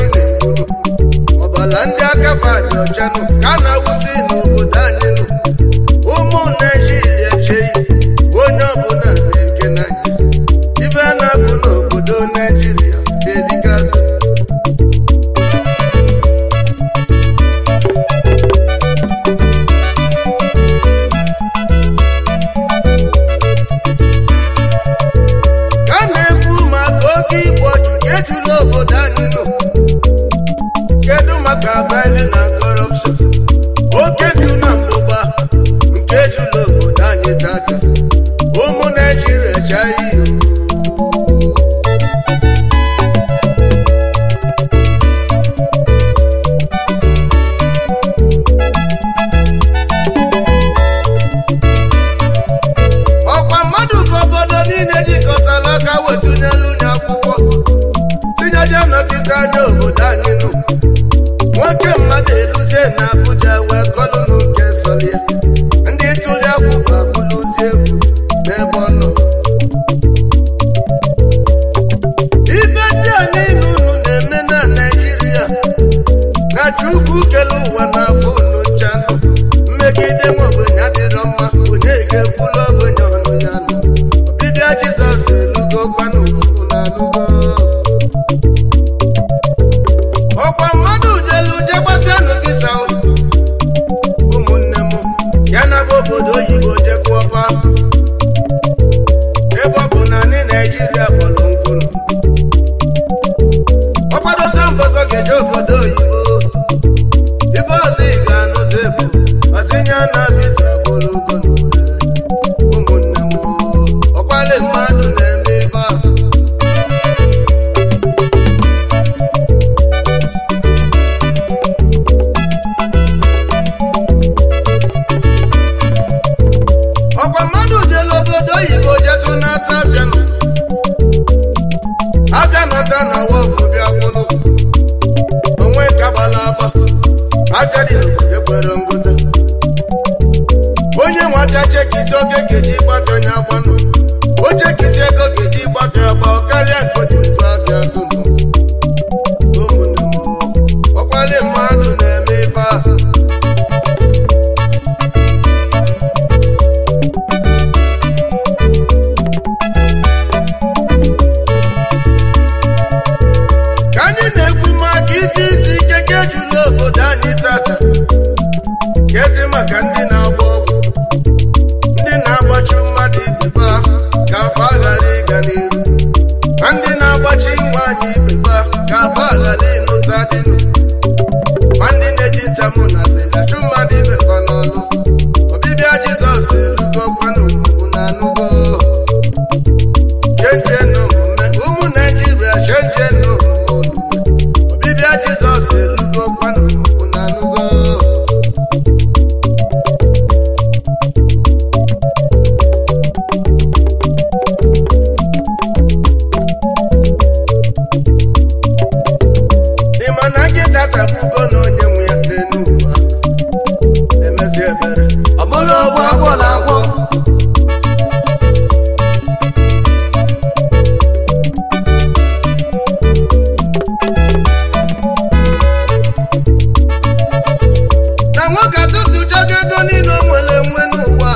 na-egbunu ọbala ndị aka fadị ọchanụ ka a na-awụsị n'obodo anyị nụ ụmụ naijiria echeghị onye ọbụla na-eke n'anya ibe a na-abụ n'obodo naijiria ga-edigasị ka a na-ekwu maka oke igbu ọchụ ka ejula obodo anyị nụ kedu maka bribing na corruption oke ntụ na mbụba nke ejula obodo anyị tata ụmụ naijiria echaghị ihe ọkwa mmadụ ka obodo niile jikọtara aka wetụnyelu nye akwụkwọ tinyeje nọchite anya obodo anyị nụ nwoke mmadụ eluzie na Abuja wee kọlụ nke sọlie ndị tụli akwụkwọ abụlụzie egwu n'ebe ọ nọ ibe ndị a niile unu na-eme na Naịjirịa na Chukwu kele ụwa n'afọ unu nchanụ mmegide nwa ogbenye adịrọ mma onye ga-ekwulu ogbenye ọnụ ya nụ ọbịbịa Jizọs elugo kwanụ unu anụgo ọkwa mmadụ jelu jegbasianụ gị sao ụmụnne m ya na bụ obodo oyibo jekwuọpa ebe ọ bụ na ndị naijiria kpọrọ nkwunu ọkwadosa mbọsọ ga-eje obodo oyibo ibe ọzọ ị ga-anụzi bụ ọzinye na visa bụrụ ugo ụmụnne m ọkwali mmadụ na-eme ibe a ọkwa mmadụ jelu obodo oyibo jetụ n'ata abịanụ abịa nata na wọfụ bịa kwụlụ onwe kagbala agba afịa dị n'obodo kwere ngwụta onye nwe abịa chekisi oge ga-eji gbafịa onye agbanụ o chekisi ego ga-eji gbafịa agba ọ karịa nke oji ntụ afịa tụnụ ụmụnne m ọkwali mmadụ na-eme ife a ka anyị na-ekwu maka ife isi ike nke ejula obodo anyị tata kezi maka ndị na-agba ọgwụ ndị na-agbachi mmadụ ibefa ka afọ aghara ịga n'iru na ndị na-agbachi nwaanyị ibefa ka afọ aghara ịnụta dịnụ ma ndị na-eji ntamụ na sịlachụ mmadụ ibefa n'ọlụ ọbịbịa jizọs elugo kwanụ na anụgo chenje n'omume ụmụ naijiria chenje n'omume ọbịbịa jizọs elugo kwanụ na anụgo ịma na nkịta tabugo na onye nwe ya n'elu ụwa emezi ebere ọ bụrụ ọgwụ agwọla agwọ na nwoke atụtụ jogo ego niile o nwere enwe n'ụwa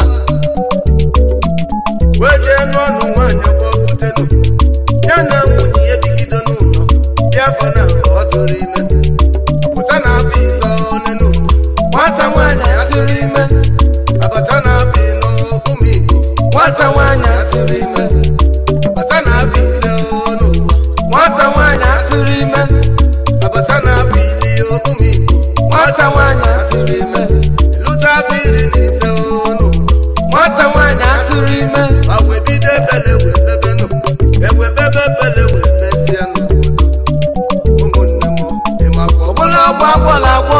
wee jee n'ọnụ nwaanyị gbọbutenụ ya na nwunye ya bigido n'ụlọ bịa afọ na ọ tụrụ ime ọpụta na afọ ite one n'ụlọ nwata nwaanyị atụrụ ime abata na afọ ịnọ ụmụ igbo nwata nwaanyị atụrụ ime abata na afọ ise n'ụlọ nwata nwaanyị atụrụ ime abata na afọ iri ụmụ igbo nwata nwaanyị atụrụ ime lụta afọ iri na ise n'ụlọ nwata nwaanyị atụrụ ime ma wee bido ebele wee bebenụ ewe bebe bele wee besịa n'obodo ụmụnne m ịmakwa ọbụla ọgwụ agwọla agwọ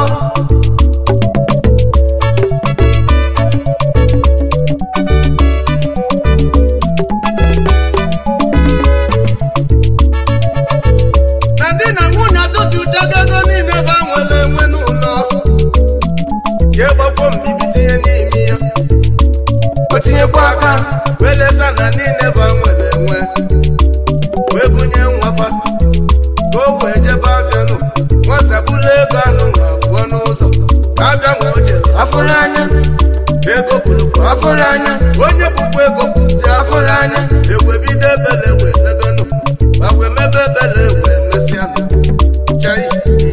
na ndị na nwunye atụtụ jagogo niile ebe a nwere enwe n'ụlọ ya gbakwo mbibi tinye n'ime ya o tinyekwa aka wee lesa na niile ebe a nwere enwe wee bunye nwafa ka o wee jebe abịanụ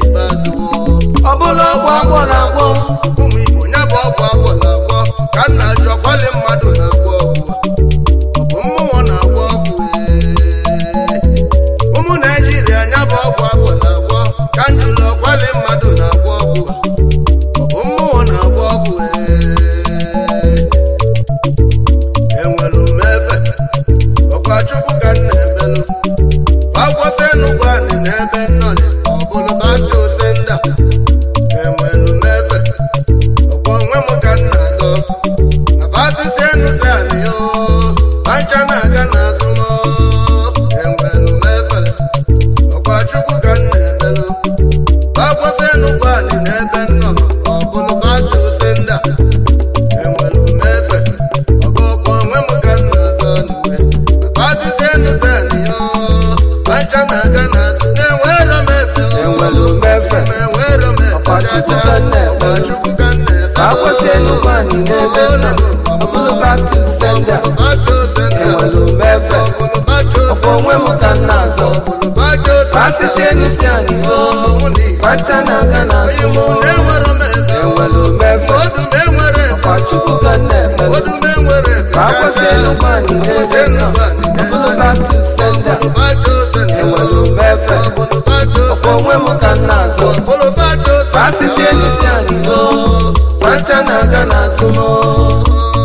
n'ikpeazụ ọ bụla ọgwụ agwọ na-agwọ ụmụ igbo ya bụ ọgwụ agwọ na-agwọ ka nna jụ ọkwali mmadụ na-agwọ ọgwụ ọ bụ mmụọ na-agwọ ọgwụ ee. ụmụ naijiria ya bụ ọgwụ agwọ na-agwọ ka njụlụ ọkwali mmadụ na-agwọ ọgwụ ọ bụ mmụọ na-agwọ ọgwụ ee. enwelu m efe ọkwa chukwu ka m na-emelụ agwọsị enugwu anị n'ebe nnọrị ọ bụrụ baja ose nda enwelu m efe ọkwa onwe m ka m na-azọ na fasisi enusi anị yo pancha na-aga n'azụ m enwelu m efe ọkwa chukwu ka m na-emelụ agwọsị enugwu anị n'ebe nnọ ọ bụrụ baja ose nda enwelu m efe ọkwa ọkwa onwe m ka m na-azọ n'uwe na fasisi enusi anị yo pancha na-aga n'azụ na-enwero m efe enwelu m efe enwero m efe Ọkwa Chukwu ka m na-efe. Ọkwa Chukwu ka m na-efe ka akwụsị enugwu anyị n'ebe nọ ọ bụrụ back to sender enwelu m efe ọkwa onwe m ka m na-azọ asịsị enusi anyị o bacha na-aga n'azụ m enwelu m efe ọkwa chukwu ka m na-emelụ ka akwụsị enugwu anyị n'ebe nọ ọ bụrụ back to sender enwelu m efe ọkwa onwe m ka m na-azọ asịsị enusi anyị o bacha na-aga n'azụ m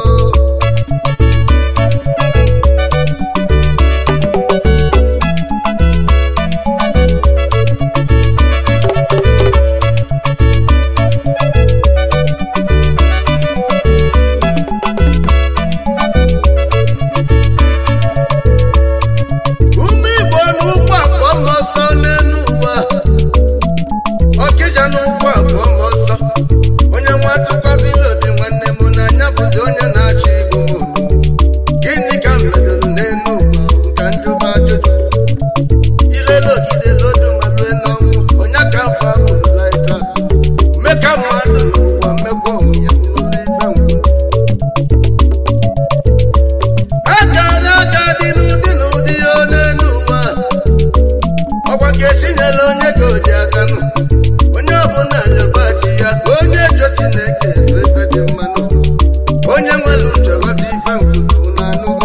ụmụ igbo n'ụkwụ akpọ m ọsọ n'elu ụwa ọkịja n'ụkwụ akpọ m ọsọ onye nwa tụkwazila obi nwanne m n'anya bụzi onye na-achọ igbo m unu. gịnị ka m medoro n'elu ụwa ka njụba ajụjụ ilele ogide lodu ma lue n'ọnwụ onye ka afọ abụrụ laitas mmeka mmadụ n'ụwa mmekwa onwe ya n'ụlọ ife ngwuru akara aka dị n'ụdị n'ụdị ya n'elu ụwa ọkwa ka etinyela onye ka o ji aka nụ onye ọbụla nyagbachi ya ka onye josi na-eke ezo ife dị mma n'ụwa onye nwere uche ghọta ife nkwulu na anụgo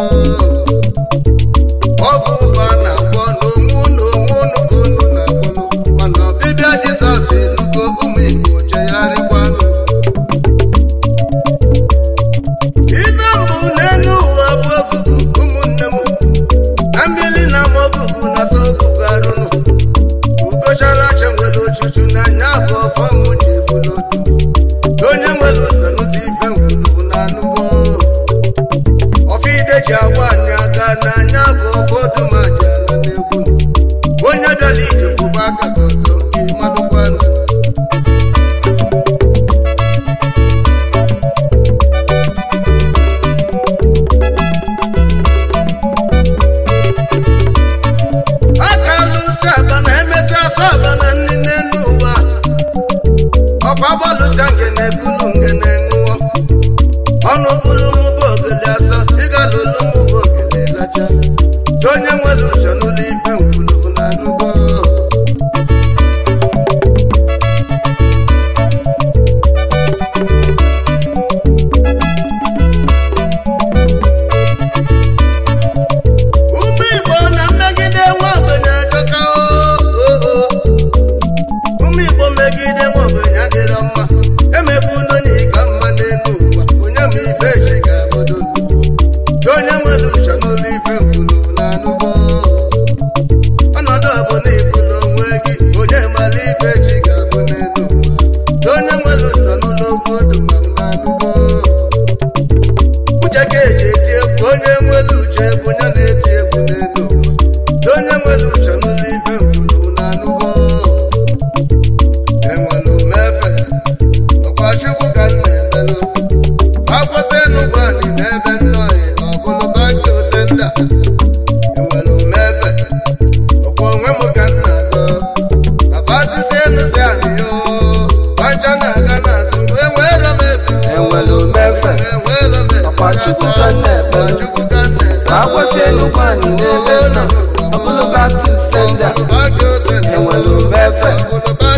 ọgwụ ụwa na-agwọ n'onwe unu onwe unu ka unu na-agwọnụ mana ọbịbịa jizọs elugo ụmụ igbo chegharịkwanụ ife mbụ n'elu ụwa bụ ogugu ụmụnne m na mmiri na ama ogugu na so ogugu arụnụ ugochara acha nwere ochuchu n'anya bụ ọfọnwụ ji ebulu otu onye nwere ụzọ n'ụzọ ife ngwulu na anụgo ọfide ji agwa anyị aga n'anya bụ ọfọdụ ma ji ala n'egwu onye bịara ije kwụba aka ka ọzọ nke madụkwanụ aka alụsị aba na emezi asụ aba na nri n'elu ụwa ọkwa gbalụsịa ngene kulu ngene ṅụọ ọnụ bụrụ mụba ogele asọ ịga lụlụ mụba ogele lacha si onye nwere uche n'ụlọ ife nkwulu na anụgo ụmụ igbo na mmegide nwa ogbenye ajọka oo ụmụ igbo megide nwa ogbenye adịrọ mma emegbu n'onye ka mma n'elu ụwa onye ma ife echi ga-abụdo si onye nwere uche n'ụlọ ife nkwulu na anụgo ọnọdụ ọ bụ na ibulu onwe gị onye mara ife echi ga-abụ n'elu ụwa si onye nwere uche n'ụlọ okwu odu ma m na anụgo uche ka eji eti egwu onye nwere uche bụ onye na-eti egwu n'elu ụwa Dị onye nwere uche n'ụlọ ife ngwuru na anụgo enwere umefe ọkwa chukwu ka m na-emelụ akwụsị enugwu anyị n'ebe nnọghị ọ bụrụ baja ose nda enwere umefe ọkwa onwe m ka m na-azọ abasisi enusi anyị yo baja na-aga n'azụ enwere m efe enwelu m efe enwere m efe ọkwa chukwu ka m na-ekpelu Chukwu ka m na-efe ka akwụsị enugwu anyị n'ebe nọ ọ bụrụ back to sender enwelu m efe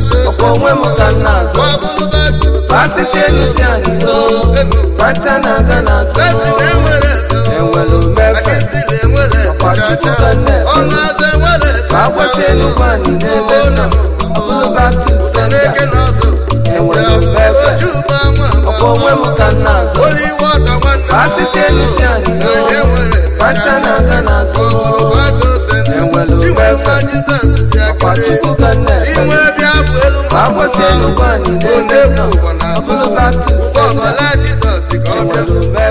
onwe m ka m na-azọ asịsị enu si anyị o facha na-aga n'azụ enwere mmefe ọkwa chukwu ka nne ka agbasi enugwu anyị n'ebe nọ ọ bụrụ back to sender enwere mmefe ọkwa onwe m ka m na-azọ asịsị enu si anyị o facha na-aga n'azụ enwere mmefe ọkwa chukwu ka nne ka agbasi enugwu anyị n'ebe nọ ọ bụrụ back to sender enwere mmefe